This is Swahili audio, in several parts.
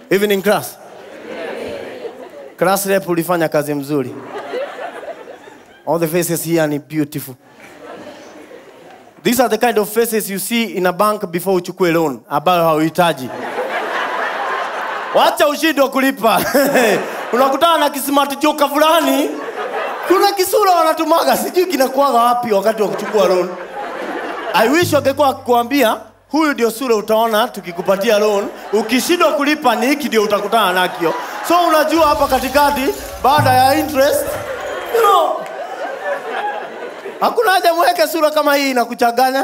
Evening class. Class rep ulifanya kazi mzuri. All the faces here are beautiful. These are the kind of faces you see in a bank before uchukue loan ambayo hauhitaji. Wacha ushindwe kulipa. Unakutana na kismart joka fulani, kuna kisura wanatumaga, sijui kinakuwaga wapi wakati wa kuchukua loan. I wish wangekuwa kukuambia huyu ndio sura utaona tukikupatia loan, ukishindwa kulipa ni hiki ndio utakutana nakio. So unajua hapa katikati, baada ya interest, you know, hakuna haja mweke sura kama hii inakuchanganya.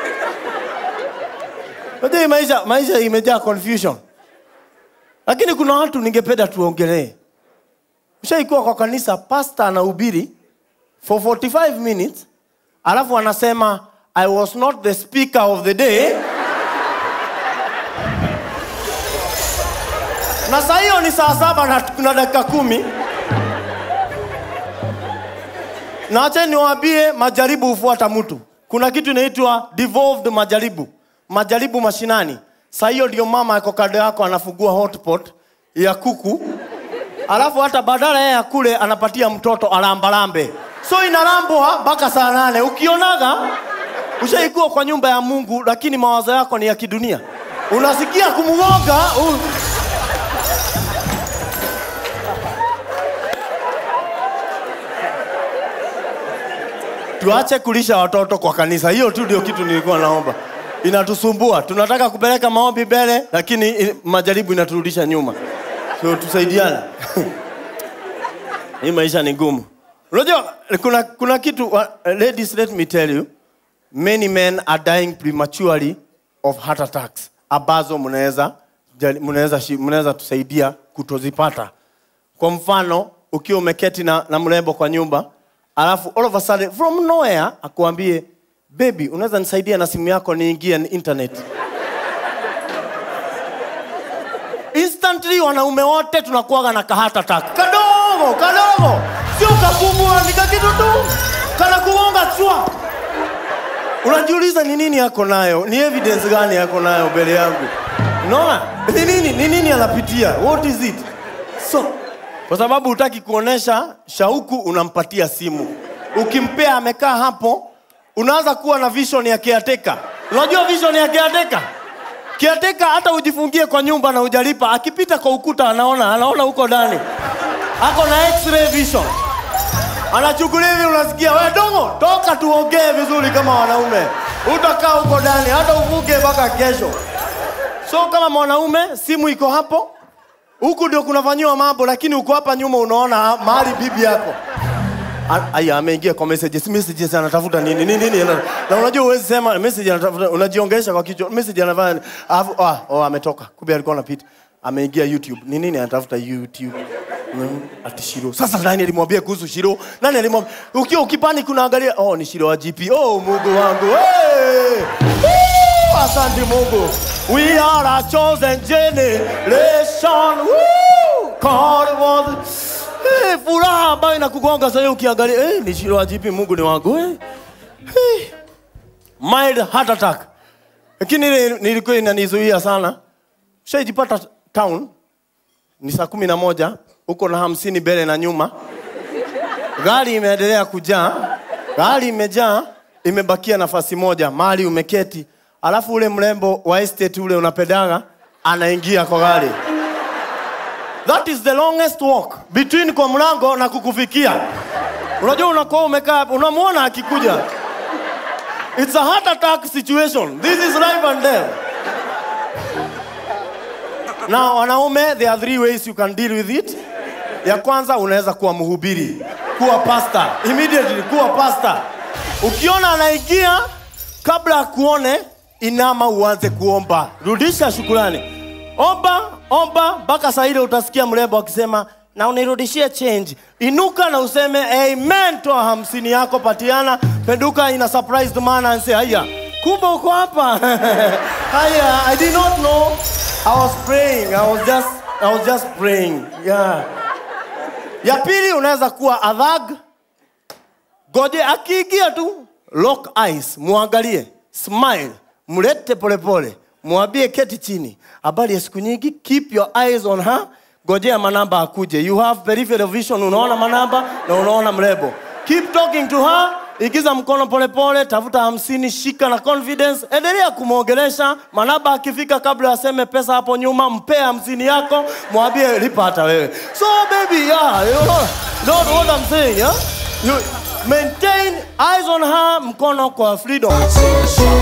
Unajua hii maisha, maisha imejaa confusion, lakini kuna watu ningependa tuongelee. Ushaikuwa kwa kanisa, pastor anahubiri for 45 minutes, alafu anasema I was not the speaker of the day. na saa hiyo ni saa saba na kuna dakika kumi na acha niwaambie majaribu hufuata mtu kuna kitu inaitwa devolved majaribu majaribu mashinani saa hiyo ndio mama ako kando yako anafungua hotpot ya kuku alafu hata badala yeye akule anapatia mtoto alambalambe so inalambwa mpaka saa nane ukionaga ushaikuwa kwa nyumba ya mungu lakini mawazo yako ni ya kidunia unasikia kumng'oga u... tuache kulisha watoto kwa kanisa hiyo tu ndio kitu nilikuwa naomba inatusumbua tunataka kupeleka maombi mbele lakini i- majaribu inaturudisha nyuma so tusaidiane hii maisha ni ngumu unajua kuna, kuna kitu uh, ladies let me tell you many men are dying prematurely of heart attacks ambazo mnaweza jali- mnaweza shi- mnaweza tusaidia kutozipata kwa mfano ukiwa umeketi na, na mrembo kwa nyumba alafu all of a sudden from nowhere akuambie baby unaweza nisaidia na simu yako niingie ni internet instantly wanaume wote tunakuwaga na kahata attack kadogo kadogo sio kakubwa ni kakitu tu kana kugonga chwa unajiuliza ni nini yako nayo ni evidence gani yako nayo mbele yangu unaona ni nini ni nini anapitia what is it so kwa sababu hutaki kuonesha shauku unampatia simu ukimpea amekaa hapo unaanza kuwa na vision ya caretaker unajua vision ya caretaker caretaker hata ujifungie kwa nyumba na ujalipa akipita kwa ukuta anaona anaona huko ndani ako na x-ray vision anachukulia hivi unasikia we dongo toka tuongee vizuri kama wanaume utakaa huko ndani hata uvuke mpaka kesho so kama mwanaume simu iko hapo huku ndio kunafanyiwa mambo lakini uko hapa nyuma unaona mahali bibi yako A- aya ameingia kwa messages messages anatafuta nini nini nini na, na unajua uwezi sema message anatafuta unajiongelesha kwa kichwa message anafanya alafu ah oh, ametoka kumbe alikuwa anapita ameingia youtube ni nini anatafuta youtube Mm, ati Shiro. Sasa nani alimwambia kuhusu Shiro? Nani alimwambia? Ukiwa ukipani kunaangalia, oh ni Shiro wa GP. Oh Mungu wangu. Hey! Woo! Asante Mungu. We are a chosen generation. Woo! God was hey, furaha ambayo inakugonga sasa ukiangalia, hey, ni Shiro wa GP, Mungu ni wangu. Hey. Hey. Mild heart attack. Lakini ile nilikuwa inanizuia sana. Shaijipata town ni saa kumi na moja uko na hamsini mbele na nyuma gari imeendelea kujaa gari imejaa imebakia nafasi moja mali umeketi alafu ule mrembo wa estate ule unapedaga anaingia kwa gari that is the longest walk between kwa mlango na kukufikia unajua unakuwa umekaa hapo, unamwona akikuja it's a heart attack situation this is life and death na wanaume there are three ways you can deal with it ya kwanza unaweza kuwa mhubiri kuwa pastor immediately kuwa pastor ukiona anaingia kabla akuone inama uanze kuomba rudisha shukurani omba omba mpaka saa ile utasikia mrembo akisema na unirudishie change inuka na useme amen toa hamsini yako patiana penduka ina surprised man and say haya kumbe uko hapa haya i did not know i was praying i was just i was just praying yeah ya pili unaweza kuwa adhag goje akiingia tu lock eyes muangalie smile mlete polepole mwambie keti chini habari ya siku nyingi keep your eyes on her gojea manamba akuje you have peripheral vision unaona manamba na unaona mrebo keep talking to her igiza mkono polepole tafuta hamsini shika na confidence endelea kumwongelesha manaba akifika kabla aseme pesa hapo nyuma mpee hamsini yako mwambie lipa hata wewe so baby yeah, you know, know what I'm saying, yeah? you maintain eyes on her mkono kwa freedom